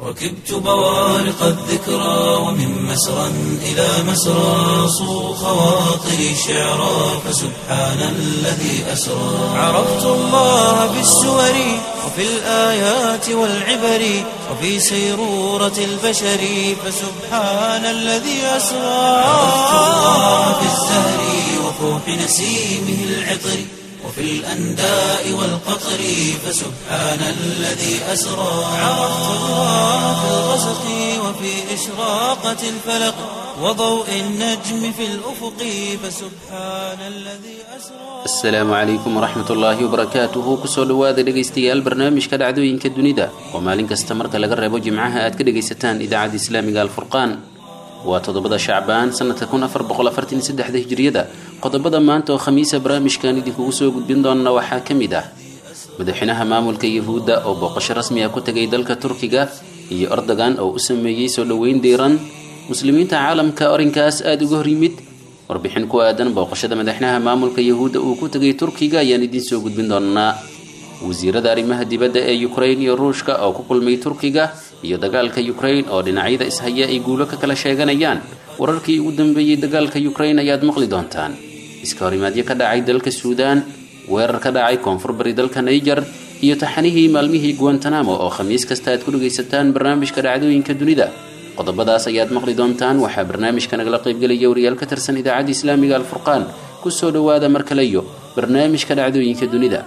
ركبت بوارق الذكرى ومن مسرى إلى مسرى صو خواطري شعرا فسبحان الذي أسرى عرفت الله بالسور وفي الآيات والعبر وفي سيرورة البشر فسبحان الذي أسرى عرفت الله بالزهر وفوح نسيمه العطر وفي الأنداء والقطر فسبحان الذي أسرى عرفت الله في الغسق وفي إشراقة الفلق وضوء النجم في الأفق فسبحان الذي أسرى asalaamu calaykum waraxmat ullaahi wabarakaatuhu kusoo dhowaada dhegaystayaal barnaamijka dhacdooyinka dunida oo maalin kasta marka laga reebo jimcaha aad ka dhegaysataan idaacadda islaamiga alfurqaan waa toddobada shacbaan sanadka kun afar boqol afartan saddexda hijriyada qodobada maanta oo khamiisa barnaamijkan idinkugu soo gudbin doona waxaa ka mid ah madaxweynaha maamulka yahuudda oo booqasho rasmi ah ku tegay dalka turkiga iyo erdogan oo u sameeyey soo dhoweyn diiran muslimiinta caalamka arrinkaas aada uga hor yimid warbixin ku aadan booqashada madaxweynaha maamulka yahuudda uu ku tegay turkiga ayaan idiin soo gudbin doonaa wasiirada arrimaha dibadda ee ukrain iyo ruushka oo ku kulmay turkiga iyo dagaalka ukrain oo dhinacyada ishaya ay guulo ka kala sheeganayaan wararkii ugu dambeeyey dagaalka ukrain ayaad maqli doontaan iska horimaadyo ka dhacay dalka suudaan weerar ka dhacay koonfur bari dalka naiger iyo taxanihii maalmihii guantanamo oo khamiis kasta aad ku dhagaysataan barnaamijka dhacdooyinka dunida qodobadaas ayaad maqli doontaan waxaa barnaamijka nagala qaybgelaya wariyaal ka tirsan idaacadda islaamiga alfurqaan kusoo dhowaada mar kale iyo barnaamijka dhacdooyinka dunida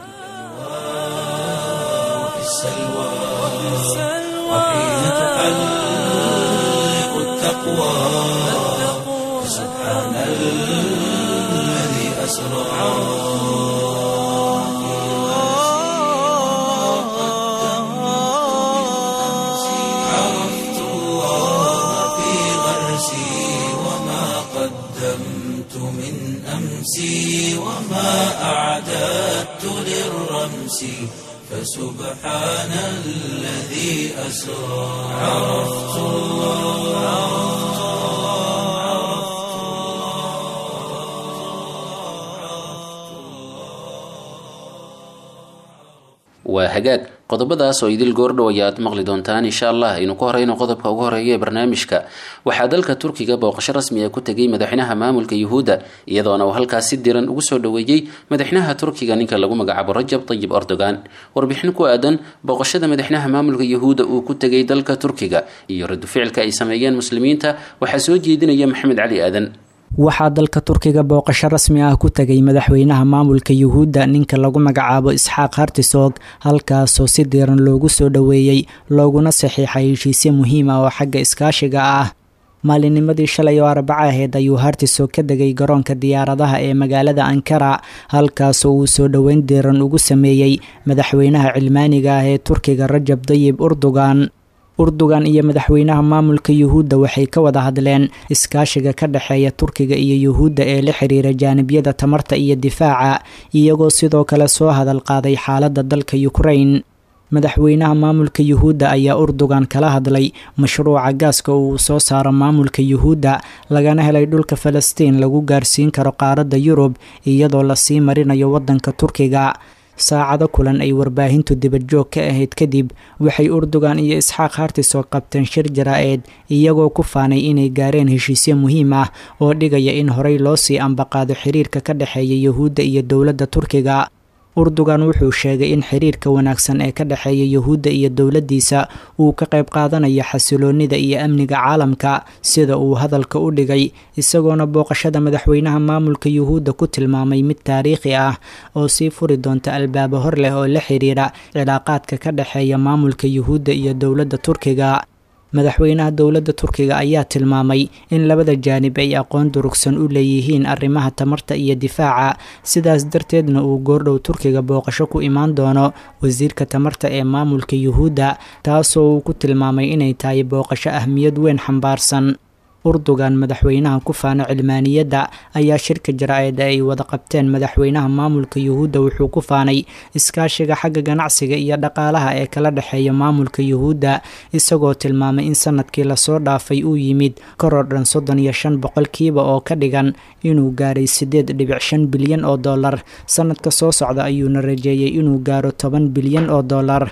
في السلوى وحين تحلق التقوى فسبحان الذي أسرى عرفت الله في غرسي وما قدمت من أمسي وما أعددت للرمس فسبحان الذي أسرى عرفت الله waa hagaag qodobadaas oo idil goordhow ayaad maqli doontaan insha allah aynu ku horeyno qodobka ugu horeeya ee barnaamijka waxaa dalka turkiga booqasho rasmi ah ku tegay madaxweynaha maamulka yuhuudda iyadoona uu halkaas si diran ugu soo dhoweeyey madaxweynaha turkiga ninka lagu magacaabo rajab tayib erdogan warbixin ku aadan booqashada madaxweynaha maamulka yuhuudda uu ku tegay dalka turkiga iyo radu ficilka ay sameeyeen muslimiinta waxaa soo jeedinaya maxamed cali aadan waxaa dalka turkiga booqasho rasmi ah ku tegay madaxweynaha maamulka yuhuudda ninka lagu magacaabo isxaaq hartisog halkaasoo si diiran loogu soo dhoweeyey looguna saxiixay heshiisyo muhiim ah oo xagga iskaashiga ah maalinnimadii shalay oo arbaca aheyd ayuu hartisog ka degay garoonka diyaaradaha ee magaalada ankara halkaasoo uu soo dhoweyn diiran ugu sameeyey madaxweynaha cilmaaniga ah ee turkiga rajab dayib urdugan urdugan iyo madaxweynaha maamulka yuhuudda waxay ka wada hadleen iskaashiga ka dhexeeya turkiga iyo yuhuudda ee la xiriira jaanibyada tamarta iyo difaaca iyagoo sidoo kale soo hadal qaaday xaaladda dalka ukrain madaxweynaha maamulka yuhuudda ayaa urdugan kala hadlay mashruuca gaaska uu soo saaro maamulka yuhuudda lagana helay dhulka falastiin lagu gaarsiin karo qaaradda yurub iyadoo lasii marinayo waddanka turkiga saacado kulan ay warbaahintu dibadjoog ka ahayd kadib waxay urdugan iyo isxaaq hartisoo qabteen shir jaraa-eed iyagoo ku faanay inay gaareen heshiisyo muhiim ah oo dhigaya in horey loo sii ambaqaado xiriirka ka dhexeeya yuhuudda iyo dowladda turkiga urdugan wuxuu sheegay in xiriirka wanaagsan ee ka dhexeeya yuhuudda iyo dowladdiisa uu ka qayb qaadanayo xasiloonnida iyo amniga caalamka sida uu hadalka u dhigay isagoona booqashada madaxweynaha maamulka yuhuudda ku tilmaamay mid taariikhi ah oo sii furi doonta albaabo hor leh oo la xiriira cilaaqaadka ka dhexeeya maamulka yuhuudda iyo dowladda turkiga madaxweynaha dowladda turkiga ayaa tilmaamay in labada jaanib ay aqoon durugsan u leeyihiin arrimaha tamarta iyo difaaca sidaas darteedna uu goordhow turkiga booqasho ku imaan doono wasiirka tamarta ee maamulka yuhuudda taasoo uu ku tilmaamay inay tahay booqasho ahmiyad weyn xambaarsan urdugan madaxweynaha ku faano cilmaaniyadda ayaa shirka jaraa-ida ay wada qabteen madaxweynaha maamulka yuhuudda wuxuu ku faanay iskaashiga xagga ganacsiga iyo dhaqaalaha ee kala dhexeeya maamulka yuhuudda isagoo tilmaamay in sanadkii lasoo dhaafay uu yimid koror dhan soddon iyo shan boqolkiiba oo ka dhigan inuu gaaray siddeed dhibic shan bilyan oo dollar sanadka soo socda ayuuna rajeeyey inuu gaaro toban bilyan oo dollar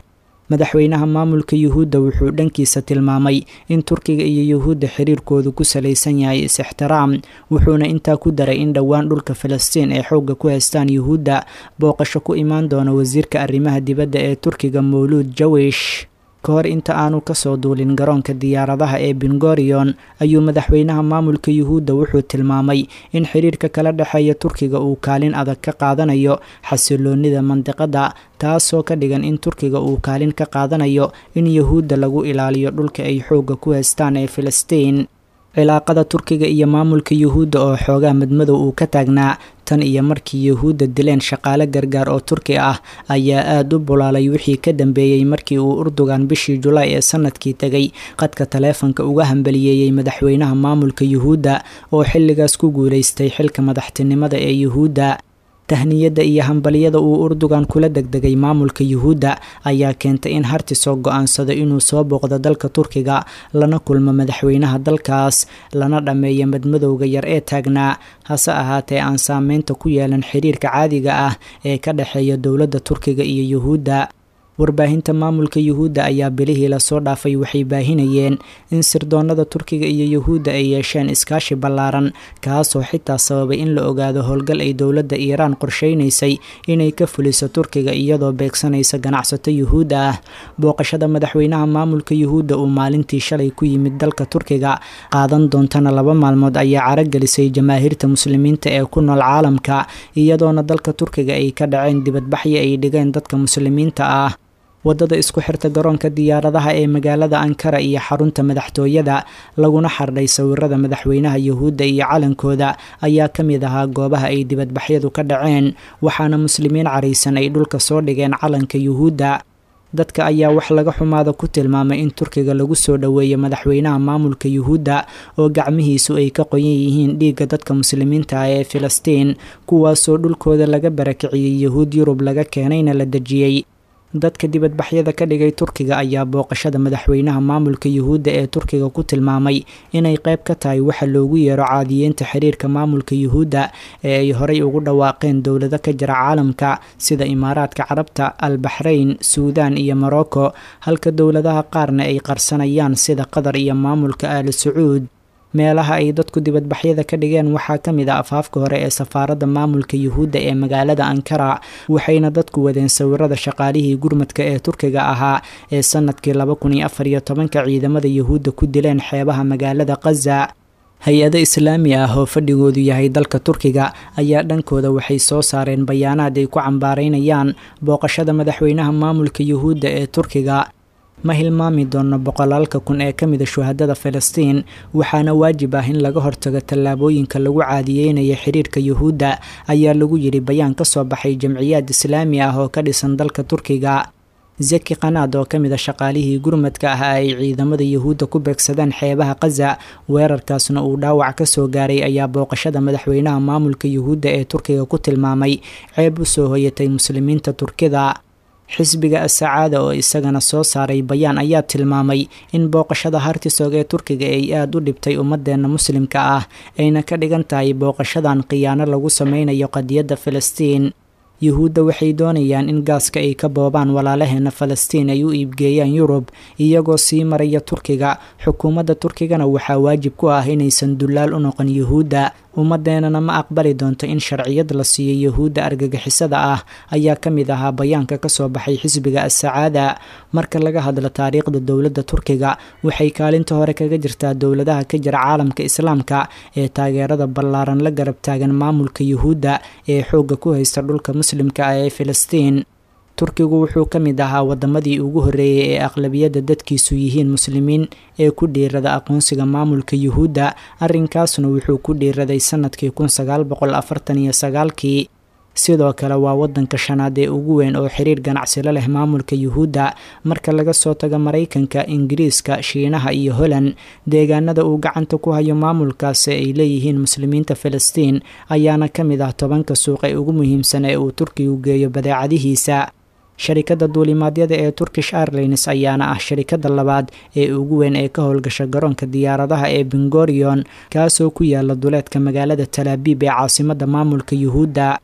madaxweynaha maamulka yuhuudda wuxuu dhankiisa tilmaamay in turkiga iyo yuhuudda xiriirkoodu ku salaysan yahay is-ixtiraam wuxuuna intaa ku daray in dhowaan dhulka falastiin ay xoogga ku haystaan yuhuudda booqasho ku imaan doona wasiirka arrimaha dibadda ee turkiga mawluud jawish ka hor inta aanu kasoo duulin garoonka diyaaradaha ee bingorion ayuu madaxweynaha maamulka yuhuudda wuxuu tilmaamay in xiriirka kala dhexeeya turkiga uu kaalin adag ka qaadanayo xasiloonida mandiqada taasoo ka dhigan in turkiga uu kaalin ka qaadanayo in yuhuudda lagu ilaaliyo dhulka ay xoogga ku haystaan ee filistiin cilaaqada turkiga iyo maamulka yuhuudda oo xoogaa madmadow uu ka taagnaa tan iyo markii yuhuudda dileen shaqaale gargaar oo turki ah ayaa aada u bulaalay wixii ka dambeeyey markii uu urdugan bishii julaay ee sanadkii tegay qadka taleefanka uga hambaliyeeyey madaxweynaha maamulka yuhuudda oo xilligaas ku guulaystay xilka madaxtinimada ee yuhuudda tahniyadda iyo hambaliyada uu urdugan kula degdegay maamulka yuhuudda ayaa keentay in hartisoo go-aansado inuu soo booqdo dalka turkiga lana kulmo madaxweynaha dalkaas lana dhammeeyo madmadowga yar ee taagnaa hase ahaatee aan saameynta ku yeelan xiriirka caadiga ah ee ka dhexeeya dowladda turkiga iyo yuhuudda warbaahinta maamulka yuhuudda ayaa bilihii lasoo dhaafay waxay baahinayeen in sirdoonada turkiga iyo yuhuudda ay yeesheen iskaashi ballaaran kaasoo xitaa sababay in la ogaado howlgal ay dowladda iiraan qorsheynaysay inay ka fuliso turkiga iyadoo beegsanaysa ganacsato yuhuudda ah booqashada madaxweynaha maamulka yuhuudda uu maalintii shalay ku yimid dalka turkiga qaadan doontana laba maalmood ayaa caragelisay jamaahiirta muslimiinta ee ku nool caalamka iyadoona dalka turkiga ay ka dhaceen dibadbaxyo ay dhigeen dadka muslimiinta ah waddada isku xirta garoonka diyaaradaha ee magaalada ankara iyo xarunta madaxtooyada laguna xardhay sawirada madaxweynaha yuhuudda iyo calankooda ayaa ka mid ahaa goobaha ay dibadbaxyadu ka dhaceen waxaana muslimiin caraysan ay dhulka soo dhigeen calanka yuhuudda dadka ayaa wax laga xumaada ku tilmaamay in turkiga lagu soo dhoweeyo madaxweynaha maamulka yuhuudda oo gacmihiisu ay ka qoyan yihiin dhiigga dadka muslimiinta ah ee filistiin kuwaasoo dhulkooda laga barakiciyey yuhuud yurub laga keenayna la dejiyey dadka dibadbaxyada ka dhigay turkiga ayaa booqashada madaxweynaha maamulka yuhuudda ee turkiga ku tilmaamay inay qayb ka tahay waxa loogu yeero caadiyeynta xiriirka maamulka yuhuudda ee ay horey ugu dhawaaqeen dowlado ka jira caalamka sida imaaraadka carabta albaxrayn suudaan iyo morocco halka dowladaha qaarna ay qarsanayaan sida qatar iyo maamulka aali sacuud meelaha ay dadku dibadbaxyada ka dhigeen waxaa ka mid a afaafka hore ee safaaradda maamulka yuhuudda ee magaalada ankara waxayna dadku wadeen sawirada shaqaalihii gurmadka ee turkiga ahaa ee sanadkii laba kun iyo afar iyo tobanka ciidamada yuhuudda ku dileen xeebaha magaalada khaza hay-ado islaami ah oo fadhigoodu yahay dalka turkiga ayaa dhankooda waxay soo saareen bayaanaad ay ku cambaaraynayaan booqashada madaxweynaha maamulka yuhuudda ee turkiga ma hilmaami doono boqolaalka kun ee ka mida shuhadada filistiin waxaana waajib ah in laga hortago tallaabooyinka lagu caadiyeynayo xiriirka yuhuudda ayaa lagu yidhi bayaan ka soo baxay jamciyaad islaami ah oo ka dhisan dalka turkiga zeki qanaad oo ka mid a shaqaalihii gurmadka ah ay ciidamada yuhuudda ku beegsadeen xeebaha khaza weerarkaasna uu dhaawac ka soo gaaray ayaa booqashada madaxweynaha maamulka yuhuudda ee turkiga ku tilmaamay ceeb u soo hoyatay muslimiinta turkida xisbiga asacaada oo isagana soo saaray bayaan ayaa tilmaamay in booqashada hartisog ee turkiga ay aada u dhibtay ummadeenna muslimka ah ayna ka dhigan tahay booqashadan khiyaano lagu sameynayo qadiyadda filistiin yuhuudda waxay doonayaan in gaaska ay ka boobaan walaalaheena falastiin ay u iibgeeyaan yurub iyagoo sii maraya turkiga xukuumadda turkigana waxaa waajib ku ah inaysan dullaal u noqon yuhuudda ummadeenana ma aqbali doonto in sharciyad la siiyo yuhuudda argagixisada ah ayaa ka mid ahaa bayaanka ka soo baxay xisbiga asacaada marka laga hadlo taariikhda dowladda turkiga waxay kaalinta hore kaga jirtaa dowladaha ka jira caalamka islaamka ee taageerada ballaaran la garab taagan maamulka yuhuudda ee xoogga ku haysta dhulka muslimka ah ee filistiin turkigu wuxuu ka mid ahaa wadamadii ugu horreeyey ee aqlabiyadda dadkiisu yihiin muslimiin ee ku dhiirada aqoonsiga maamulka yuhuudda arrinkaasna wuxuu ku dhiiraday sanadkii kun sagaal boqol afartan iyo sagaalkii sidoo kale waa wadanka shanaad ee ugu weyn oo xiriir ganacsilo leh maamulka yuhuudda marka laga soo tago maraykanka ingiriiska shiinaha iyo holland deegaanada uu gacanta ku hayo maamulkaasi ay leeyihiin muslimiinta filistiin ayaana ka mid ah tobanka suuq ee ugu muhiimsan ee uu turkigu geeyo badeecadihiisa sharikadda duulimaadyada ee turkish airlines ayaana ah sharikadda labaad ee ugu weyn ee ka howlgasha garoonka diyaaradaha ee bingorion kaasoo ku yaala duleedka magaalada talaabiib ee caasimadda maamulka yuhuudda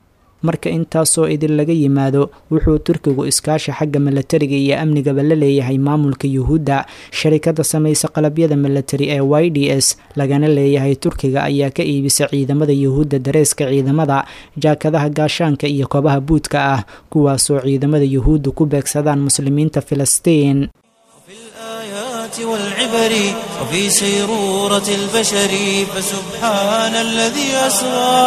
marka intaasoo idin laga yimaado wuxuu turkigu iskaashi xagga milatariga iyo amnigaba la leeyahay maamulka yuhuudda sharikada samaysa qalabyada milatari ee y d s lagana leeyahay turkiga ayaa ka iibisa ciidamada yuhuudda dareeska ciidamada jaakadaha gaashaanka iyo kobaha buudka ah kuwaasoo ciidamada yuhuudda ku beegsadaan muslimiinta filistiin والعبر وفي سيرورة البشر فسبحان الذي أسرى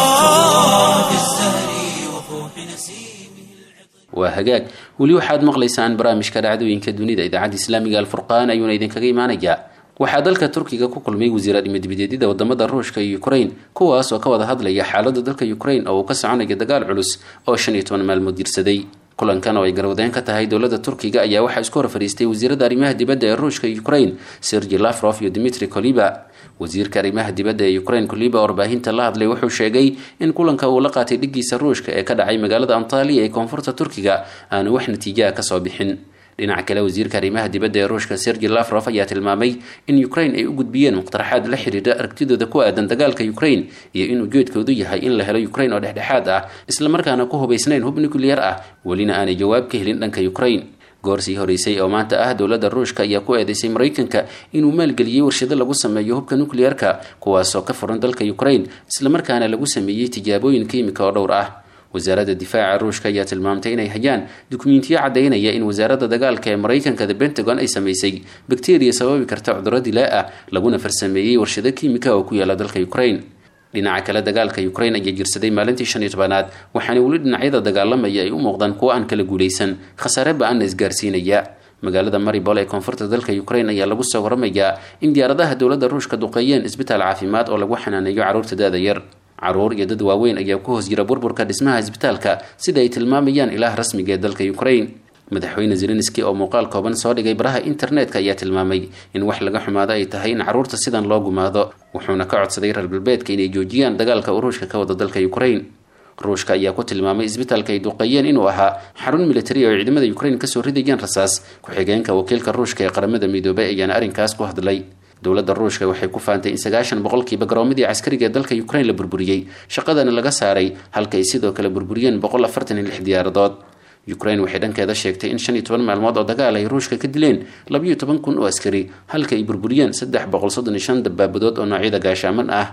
في الزهر وفوح نسيمه waa hagaag weli waxaad maqlaysaan barnaamijka dhacdooyinka dunida idaacadda islaamiga alfurqaan ayuuna idinkaga imaanayaa waxaa dalka turkiga ku kulmay wasiira dhimadibadeedyada wadamada ruushka iyo ukrain kuwaas oo ka wada hadlaya xaalada dalka ukrain oo uu ka soconayo dagaal culus oo shan iyo toban maalmood jirsaday kulankan oo ay garwadeen ka tahay dowladda turkiga ayaa waxaa isku hor fadhiistay wasiirada arrimaha dibadda ee ruushka iyo ukrain sergi lafrof iyo dmitri koliba wasiirka arrimaha dibadda ee ukrain koliba oo warbaahinta la hadlay wuxuu sheegay in kulanka uu la qaatay dhigiisa ruushka ee ka dhacay magaalada antaliya ee koonfurta turkiga aanu wax natiijaha kasoo bixin dhinaca kale wasiirka arrimaha dibadda ee ruushka sergi lafrof ayaa tilmaamay in ukrain ay u gudbiyeen muqtaraxaad la xiriira aragtidooda ku aadan dagaalka ukrain iyo in ujeedkoodu yahay in la helo ukrain oo dhexdhexaad ah islamarkaana ku hubaysnayn hub nuclear ah welina aanay jawaab ka helin dhanka ukrain goor sii horeysay oo maanta ah dowladda ruushka ayaa ku eedeysay maraykanka inuu maalgeliyey warshado lagu sameeyo hubka nuclearka kuwaasoo ka furan dalka ukrain islamarkaana lagu sameeyey tijaabooyin kiimika oo dhowr ah wasaaradda difaaca ruushka ayaa tilmaamtay inay hayaan dukumentiyo caddaynaya in wasaaradda dagaalka ee maraykanka the pentagon ay samaysay bakteriya sababi karta cudurro dilaa ah laguna farsameeyey warshado kiimika oo ku yaala dalka ukrain dhinaca kale dagaalka ukrain ayaa jirsaday maalintii shan iyo tobanaad waxaana weli dhinacyada dagaalamaya ay u muuqdaan kuwo aan kala guulaysan khasaare ba-anna isgaarsiinaya magaalada maribol ee koonfurta dalka ukrain ayaa lagu soo waramayaa in diyaaradaha dowladda ruushka duqeeyeen isbitaal caafimaad oo lagu xanaaneeyo carruurta da-da yar caruur iyo dad waaweyn ayaa ku hoos jira burburka dhismaha isbitaalka sida ay tilmaamayaan ilaah rasmiga ee dalka ukrain madaxweyne zelenski oo muuqaal kooban soo dhigay baraha internetka ayaa tilmaamay in wax laga xumaado ay tahay in carruurta sidan loo gumaado wuxuuna ka codsaday reer galbeedka inay joojiyaan dagaalka uu ruushka ka wada dalka ukrain ruushka ayaa ku tilmaamay isbitaalka ay duqeeyeen inuu ahaa xarun militari oo ay ciidamada ukrain kasoo ridayeen rasaas ku-xigeenka wakiilka ruushka ee qaramada midoobay ayaana arrinkaas ku hadlay dowladda ruushka waxay ku faantay in sagaashan boqolkiiba garoomadii caskariga ee dalka ukrain la burburiyey shaqadana laga saaray halka ay sidoo kale burburiyeen boqol afartan iyo lix diyaaradood ukrain waxay dhankeeda sheegtay in shan iyo toban maalmood oo dagaal ay ruushka ka dileen labayo toban kun oo askari halka ay burburiyeen saddex boqol soddon iyo shan dabaabadood oo noocyada gaashaaman ah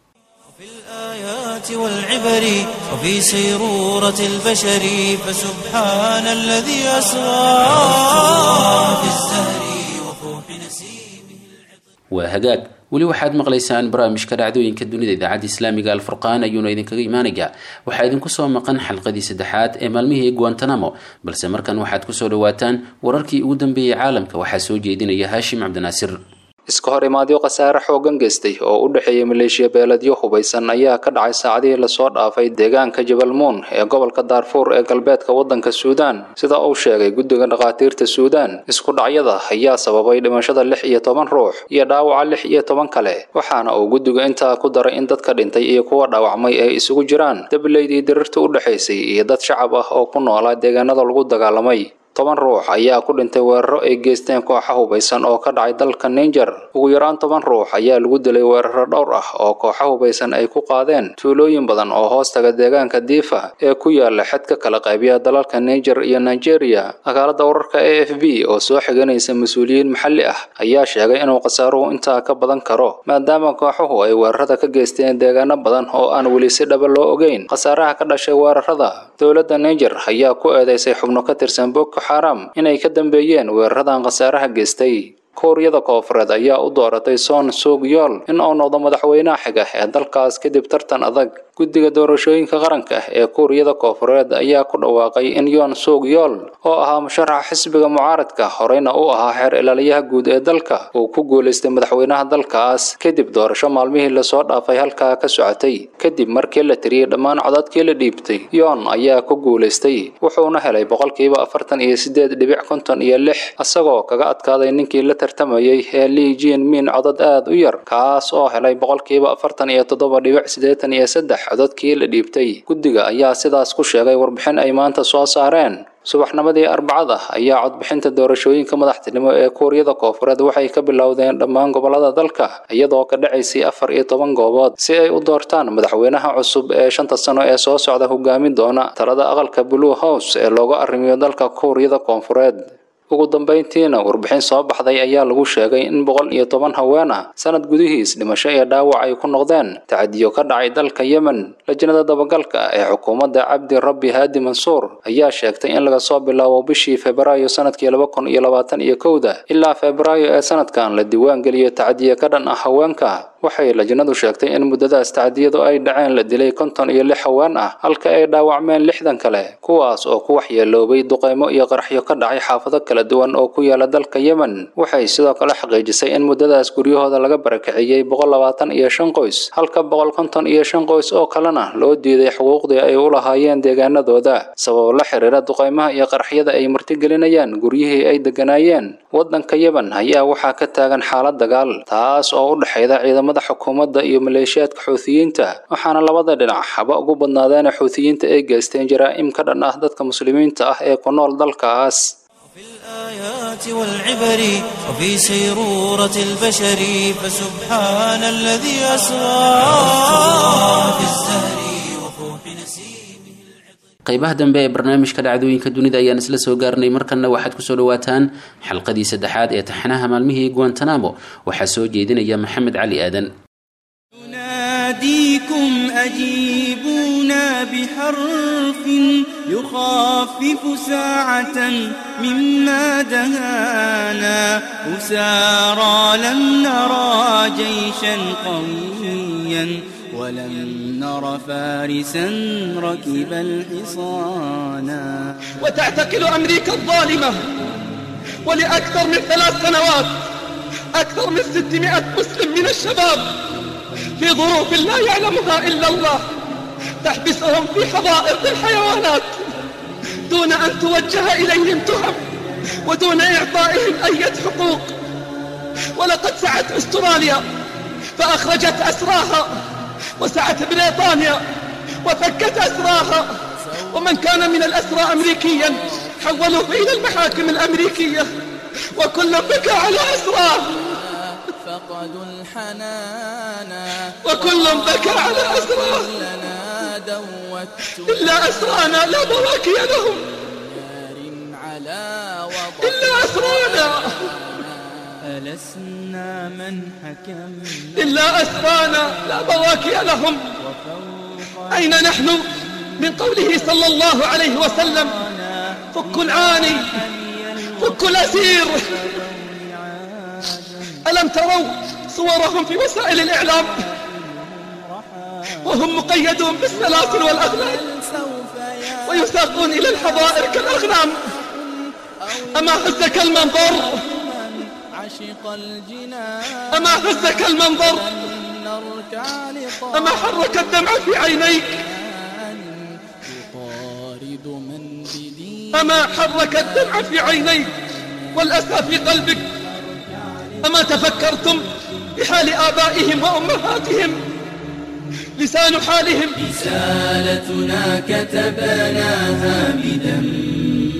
والعبر وفي سيرورة البشر فسبحان الذي أسرى في الزهر وفوح نسيمه waa hagaag weli waxaad maqlaysaan barnaamijka dhacdooyinka dunida idaacadda islaamiga alfurqaan ayuuna idinkaga imaanayaa waxaa idinku soo maqan xalqadii saddexaad ee maalmihii guantanamo balse markan waxaad kusoo dhawaataan wararkii ugu dambeeyey caalamka waxaa soo jeedinaya haashim cabdinaasir iska hor imaadyo khasaare xoogan geystay oo u dhexeeya maleeshiya beeladyo hubaysan ayaa ka dhacay saacadihii lasoo dhaafay deegaanka jabalmuun ee gobolka daarfuur ee galbeedka waddanka suudaan sida uu sheegay guddiga dhakhaatiirta suudaan isku dhacyada ayaa sababay dhimashada lix iyo toban ruux iyo dhaawaca lix iyo toban kale waxaana uu guddigu intaa ku daray in dadka dhintay iyo kuwa dhaawacmay ay isugu jiraan dableydii dirirta u dhexaysay iyo dad shacab ah oo ku noolaa deegaanada lagu dagaalamay toban ruux ayaa ku dhintay weeraro ay geysteen kooxa hubaysan oo ka dhacay dalka ninger ugu yaraan toban ruux ayaa lagu dilay weeraro dhowr ah oo kooxa hubaysan ay ku qaadeen tuulooyin badan oo hoostaga deegaanka diifa ee ku yaala xadka kala qaybiya dalalka ninger iyo nigeria akaalada wararka a f b oo soo xiganaysa mas-uuliyiin maxalli ah ayaa sheegay inuu khasaaruhu intaa ka badan karo maadaama kooxuhu ay weerarada ka geysteen deegaano badan oo aan weli si dhaba loo ogeyn khasaaraha ka dhashay weerarada dowladda ninger ayaa ku eedeysay xubno ka tirsan boko xaram inay ka dambeeyeen weeraradan khasaaraha geystay kuuriyada koofureed ayaa u dooratay son sug yool in uu noqdo madaxweynaha xiga ee dalkaas kadib tartan adag guddiga doorashooyinka qaranka ee kuuriyada koofureed ayaa ku dhawaaqay in yoon sug yool oo ahaa musharaxa xisbiga mucaaradka horeyna u ahaa xeer ilaaliyaha guud ee dalka uu ku guulaystay madaxweynaha dalkaas kadib doorasho maalmihii lasoo dhaafay halkaa ka socotay kadib markii la tiriyey dhammaan codadkii la dhiibtay yoon ayaa ku guulaystay wuxuuna helay boqolkiiba afartan iyo sideed dhibic konton iyo lix isagoo kaga adkaaday ninkii la tartamayay ee lii jin min codad aad u yar kaas oo helay boqolkiiba afartan iyo toddoba dhibic siddeetan iyo saddex codadkii la dhiibtay guddiga ayaa sidaas ku sheegay warbixin ay maanta soo saareen subaxnimadii arbacada ayaa codbixinta doorashooyinka madaxtinimo ee kuuriyada koofureed waxay ka bilowdeen dhammaan gobolada dalka iyadoo ka dhacaysay afar iyo toban goobood si ay u doortaan madaxweynaha cusub ee shanta sano ee soo socda hogaamin doona talada aqalka blue house ee looga arrimiyo dalka kuuriyada koonfureed ugu dambayntiina warbixin soo baxday ayaa lagu sheegay in boqol iyo toban haween ah sanad gudihiis dhimasho iyo dhaawac ay ku noqdeen tacadiyo ka dhacay dalka yemen lajnada dabagalka ee xukuumadda cabdi rabbi haadi mansuur ayaa sheegtay in laga soo bilaabo bishii febraayo sanadkii laba kun iyo labaatan iyo kowda ilaa febraayo ee sanadkan la diiwaangeliyo tacadiyo ka dhan ah haweenka waxay lajnadu sheegtay in muddadaas tacdiyadu ay dhaceen la dilay konton iyo lix haween ah halka ay dhaawacmeen lixdan kale kuwaas oo ku waxyeeloobay duqeymo iyo qaraxyo ka dhacay xaafado kala duwan oo ku yaala dalka yemen waxay sidoo kale xaqiijisay in muddadaas guryahooda laga barakiciyey boqol labaatan iyo shan qoys halka boqol konton iyo shan qoys oo kalena loo diiday xuquuqdii ay u lahaayeen deegaanadooda sabab la xiriira duqeymaha iyo qaraxyada ay martigelinayaan guryihii ay deganaayeen waddanka yemen ayaa waxaa ka taagan xaalad dagaal taas oo u dhexayda ciidamada xukuumadda iyo maleeshiyaadka xuutiyiinta waxaana labada dhinac haba ugu badnaadeen xuutiyiinta ay geysteen jaraa'im ka dhan ah dadka muslimiinta ah ee ku nool dalkaas في الآيات والعبر وفي سيرورة البشر فسبحان الذي أسرى في الزهر وفوح نسيمه qaybaha dambe ee barnaamijka dhacdooyinka dunida ayaan isla soo gaarnay markanna waxaad kusoo dhawaataan xalqadii saddexaad ee taxanaha maalmihii guantanamo waxaa soo jeedinaya maxamed cali aadan نناديكم أجيبونا بحرف يخفف ساعة مما دهانا أسارى لم نرى جيشا قويا ولم نر فارسا ركب الحصانا وتعتقل أمريكا الظالمة ولأكثر من ثلاث سنوات أكثر من ستمائة مسلم من الشباب في ظروف لا يعلمها إلا الله تحبسهم في حظائر الحيوانات دون أن توجه إليهم تهم ودون إعطائهم أي حقوق ولقد سعت أستراليا فأخرجت أسراها وسعت بريطانيا وفكت أسراها ومن كان من الأسرى أمريكيا حولوه إلى المحاكم الأمريكية وكل بكى على أسراه فقدوا الحنانا وكل بكى على أسراه لنا دوت إلا أسرانا لا بواكي لهم نار على وضع إلا أسرانا ألسنا من حكمنا إلا أسرانا لا بواكي لهم أين نحن من قوله صلى الله عليه وسلم فك العاني فك الأسير ألم تروا صورهم في وسائل الإعلام وهم مقيدون بالسلاسل والأغلال ويساقون إلى الحظائر كالأغنام أما هزك المنظر عشق الجنان أما هزك المنظر نركع أما حرك الدمع في عينيك يطارد من بدين أما حرك الدمع في عينيك والأسى في قلبك أما تفكرتم بحال آبائهم وأمهاتهم لسان حالهم رسالتنا كتبناها بدمع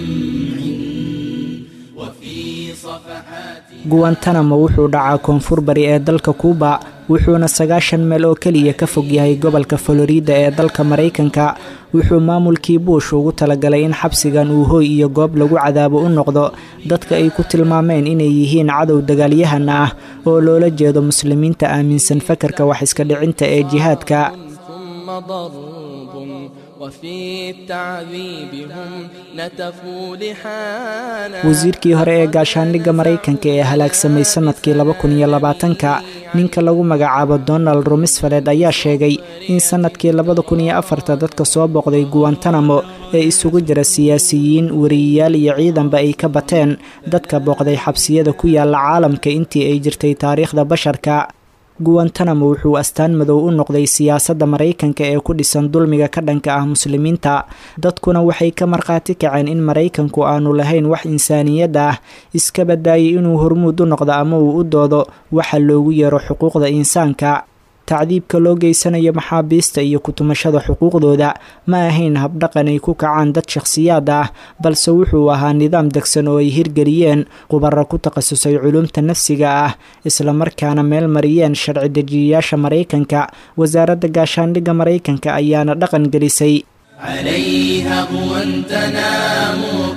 وفي صفحات guwantanamo wuxuu dhacaa koonfur bari ee dalka kuuba wuxuuna sagaashan meel oo keliya ka fog yahay gobolka florida ee dalka maraykanka wuxuu maamulkii buush ugu talagalay in xabsigan uu hooy iyo goob lagu cadaabo u noqdo dadka ay ku tilmaameen inay yihiin cadow dagaalyahana ah oo loola jeedo muslimiinta aaminsan fakarka wax iska dhicinta ee jihaadka ثم ضرب وفي التعذيب هم نتفوا لحانا wasiirkii hore ee gaashaandhigga maraykanka ee halaagsamay sanadkii laba kun iyo labaatanka ninka lagu magacaabo donald rumsfeled ayaa sheegay in sanadkii labada kun iyo afarta dadka soo booqday guwantanamo ee isugu jira siyaasiyiin wariyayaal iyo ciidanba ay ka bateen dadka booqday xabsiyada ku yaala caalamka intii ay jirtay taariikhda basharka guwantanamo wuxuu astaan madow u noqday siyaasadda maraykanka ee ku dhisan dulmiga ka dhanka ah muslimiinta dadkuna waxay ka markhaati kaceen in maraykanku aanu lahayn wax insaaniyad ah iska badaayay inuu hormuud u noqdo ama uu u doodo waxa loogu yeero xuquuqda insaanka tacdiibka loo geysanayo maxaabiista iyo kutumashada xuquuqdooda ma ahayn habdhaqan ay ku kacaan dad shakhsiyaad ah balse wuxuu ahaa nidaam degsan oo ay hirgeliyeen qubaro ku takhasusay culumta nafsiga ah islamarkaana meel mariyeen sharci dejiyayaasha maraykanka wasaaradda gaashaandhigga maraykanka ayaana dhaqan gelisay عليها قوى تنام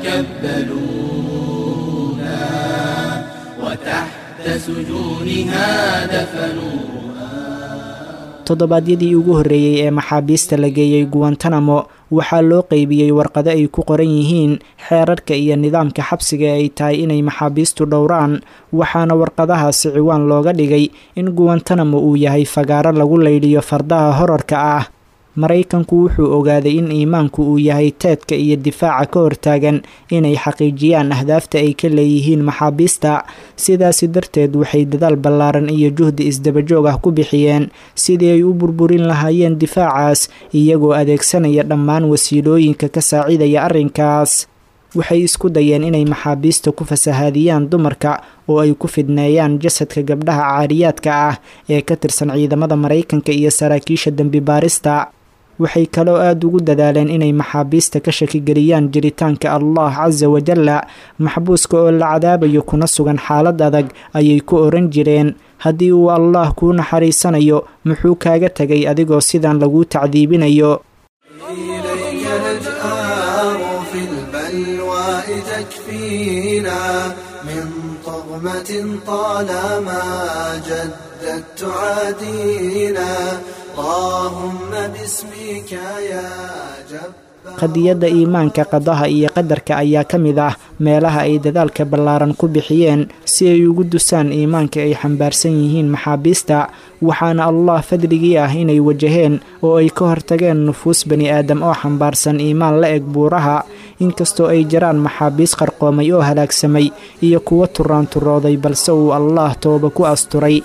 كبلونا وتحت سجونها دفنوا toddobaadyadii ugu horreeyey ee maxaabiista la geeyey guwantanamo waxaa loo qeybiyey warqado ay ku qoran yihiin xeerarka iyo nidaamka xabsiga ay tahay inay maxaabiistu dhowraan waxaana warqadahaasi ciwaan looga dhigay in guwantanamo uu yahay fagaaro lagu laydhiyo fardaha horarka ah maraykanku wuxuu ogaaday in iimaanku uu yahay teedka iyo difaaca ka hortaagan inay xaqiijiyaan ahdaafta ay ka leeyihiin maxaabiista sidaasi darteed waxay dadaal ballaaran iyo juhdi isdabajoog ah ku bixiyeen sidii ay u burburin lahaayeen difaacaas iyagoo adeegsanaya dhammaan wasiilooyinka ka saacidaya arrinkaas waxay isku dayeen inay maxaabiista ku fasahaadiyaan dumarka oo ay ku fidneeyaan jasadka gabdhaha caariyaadka ah ee ka tirsan ciidamada maraykanka iyo saraakiisha dembi baarista waxay kaloo aada ugu dadaaleen inay maxaabiista ka shakigeliyaan jiritaanka allah casa wajalla maxbuuska oo la cadaabayo kuna sugan xaalad adag ayay ku oran jireen haddii uu allah kuu naxariisanayo muxuu kaaga tegay adigoo sidan laguu tacdiibinayo إليك نجآر في البلواء تكفينا من طغمة طالما جدت تعادينا اللهم باسمك يا جبار qadiyadda iimaanka qadaha iyo qadarka ayaa ka mid ah meelaha ay dadaalka ballaaran ku bixiyeen si ay ugu dusaan iimaanka ay xambaarsan yihiin maxaabiista waxaana allah fadligii ah inay wajaheen oo ay ka hortageen nufuus bani aadam oo xambaarsan iimaan la eg buuraha inkastoo ay jiraan maxaabiis qarqoomay oo halaagsamay iyo kuwo turaanturooday balse uu allah tooba ku asturay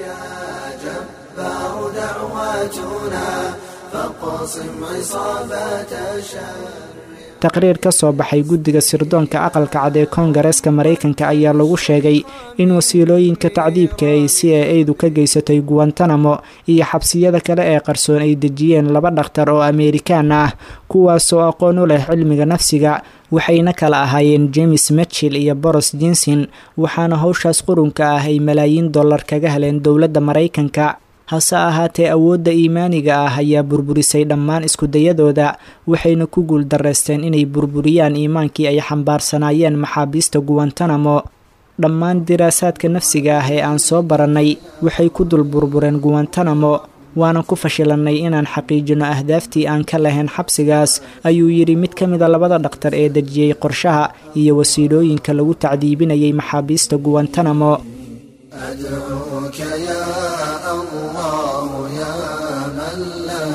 جبار دعواتنا فاقصم عصابات شر taqriir ka soo baxay guddiga sirdoonka aqalka cad ee koongareeska maraykanka ayaa lagu sheegay in wasiilooyinka tacdiibka ay c a a-du ka geysatay guwantanamo iyo xabsiyada kale ee qarsoon ay dejiyeen laba dhakhtar oo ameerikaan ah kuwaasoo aqoon u leh cilmiga nafsiga waxayna kala ahaayeen james mitchell iyo boros jinson waxaana howshaas qurunka ah ay malaayiin dollar kaga heleen dowladda maraykanka hase ahaatee awoodda iimaaniga ah ayaa burburisay dhammaan iskudayadooda waxayna ku guul darreysteen inay burburiyaan iimaankii ay xambaarsanaayeen maxaabiista guwantanamo dhammaan diraasaadka nafsiga ah ee aan soo barannay waxay ku dul burbureen guwantanamo waana ku fashilannay inaan xaqiijino ahdaaftii aan ka lahayn xabsigaas ayuu yidhi mid ka mida labada dhakhtar ee dejiyey qorshaha iyo wasiilooyinka lagu tacdiibinayay maxaabiista guwantanamo أدعوك يا الله يا من لا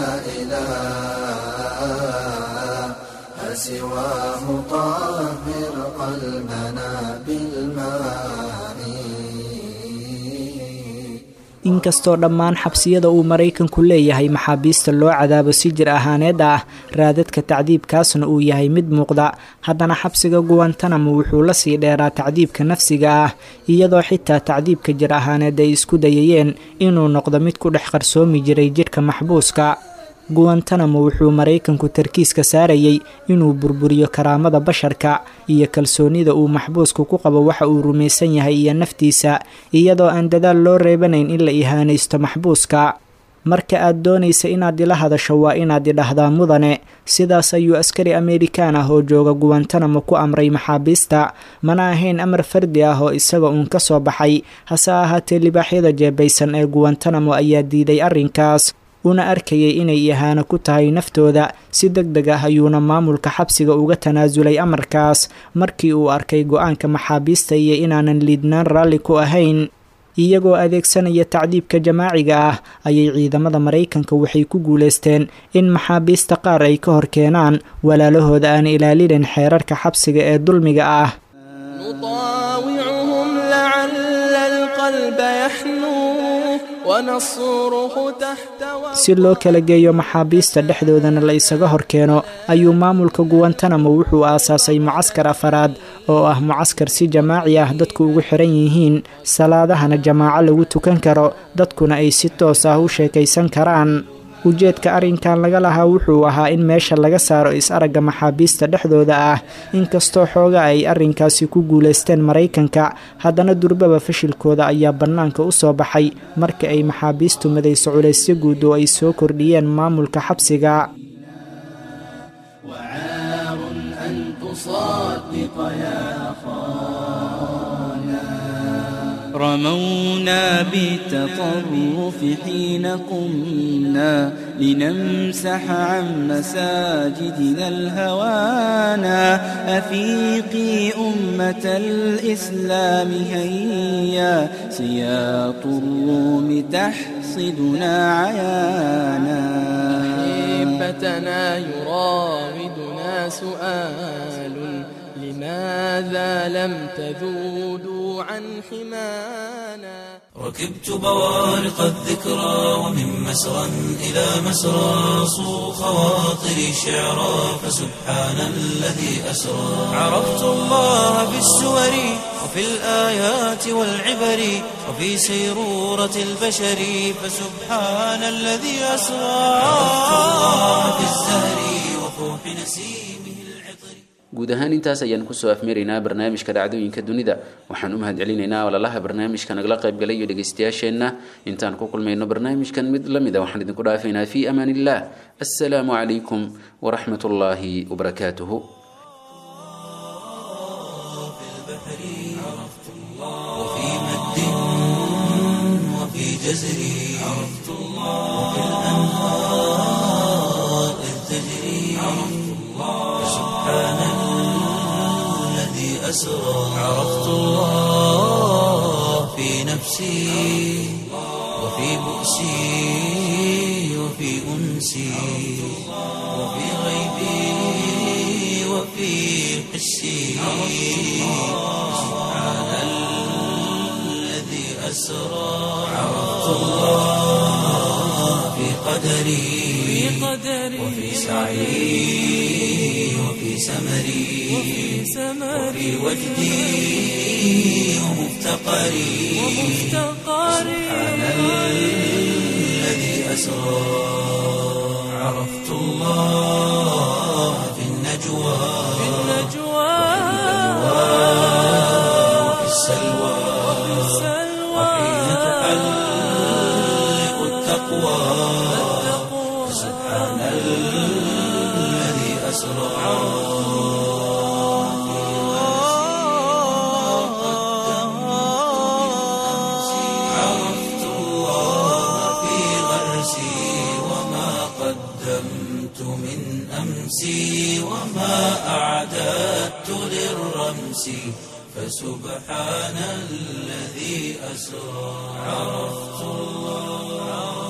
إله سواه طهر قلبنا بالماء inkastoo dhammaan xabsiyada uu maraykanku leeyahay maxaabiista loo cadaabo si jir ahaaneed ah raadadka tacdiibkaasna uu yahay mid muuqda haddana xabsiga guwantanamo wuxuu la sii dheeraa tacdiibka nafsiga ah iyadoo xitaa tacdiibka jir ahaaneed ay isku dayayeen inuu noqdo mid ku dhex qarsoomi jiray jidhka maxbuuska guwantanamo wuxuu maraykanku tarkiiska saarayay inuu burburiyo karaamada basharka iyo kalsoonida uu maxbuusku ku qabo waxa uu rumaysan yahay iyo naftiisa iyadoo aan dadaal loo reebanayn in la ihaanaysto maxbuuska marka aad doonaysa inaad ila hadasho waa inaad idhahdaa mudane sidaas ayuu askari ameerikaan ah oo jooga guwantanamo ku amray maxaabiista mana ahayn amar fardi ah oo isaga uun ka soo baxay hase ahaatee libaaxyada jeebaysan ee guwantanamo ayaa diiday arrinkaas una arkayay inay ihaano ku tahay naftooda si deg deg ah ayuuna maamulka xabsiga uga tanaasulay amarkaas markii uu arkay go-aanka maxaabiista iyo inaanan liidnaan raalli ku ahayn iyagoo adeegsanaya tacdiibka jamaaciga ah ayay ciidamada maraykanka waxay ku guulaysteen in maxaabiista qaar ay ka hor keenaan walaalahooda aan ilaalinin xeerarka xabsiga ee dulmiga ah نطاوعهم لعل القلب يحنو ونصره تحت si loo kala geeyo maxaabiista dhexdoodana la isaga hor keeno ayuu maamulka guwantanamo wuxuu aasaasay mucaskar afaraad oo ah mucaskar si jamaaci ah dadku ugu xiran yihiin salaadahana jamaaco lagu tukan karo dadkuna ay si toos ah u sheekaysan karaan ujeedka arrinkan laga lahaa wuxuu ahaa in meesha laga saaro is-aragga maxaabiista dhexdooda ah inkastoo xooga ay arrinkaasi ku guulaysteen maraykanka haddana durbaba fashilkooda ayaa bannaanka u soo baxay marka ay maxaabiistu madayso culaysyo guud oo ay soo kordhiyeen maamulka xabsiga وعار أن تصدق يا رمونا بالتطرف حين قمنا لنمسح عن مساجدنا الهوانا أفيقي أمة الإسلام هيا سياط الروم تحصدنا عيانا أحبتنا يراودنا سؤال لماذا لم تذودوا عن حمانا ركبت بوارق الذكرى ومن مسرى إلى مسرى صو خواطري شعرا فسبحان الذي أسرى عرفت الله بالسور وفي الآيات والعبر وفي سيرورة البشر فسبحان الذي أسرى عرفت الله بالزهر وفوح نسيمه العطر guud ahaan intaas ayaan kusoo afmeeraynaa barnaamijka dhacdooyinka dunida waxaan u mahadcelinaynaa walalaha barnaamijka nagala qaybgalay iyo dhegaystayaasheenna intaan ku kulmayno barnaamijkan mid la mida waxaan idinku dhaafaynaa fii amaan illah assalaamu calaykum waraxmat ullaahi wabarakaatuhu وفي مد وفي جزر عرفت الله وفي الأنهار إذ تجري عرفت الله سبحان الذي أسرى عرفت الله في نفسي وفي بؤسي وفي أنسي وفي غيبي وفي حسي سبحان الذي أسرى عرفت الله في قدري وفي سعي وفي سمري وفي وجدي ومفتقري سبحان الذي أسرى عرفت الله في النجوى وفي السلوى وحين تحلق التقوى سبحان الذي أسرى عرفت الله في غرسي وما قدمت من أمسي وما أعددت للرمس فسبحان الذي أسرى عرفت الله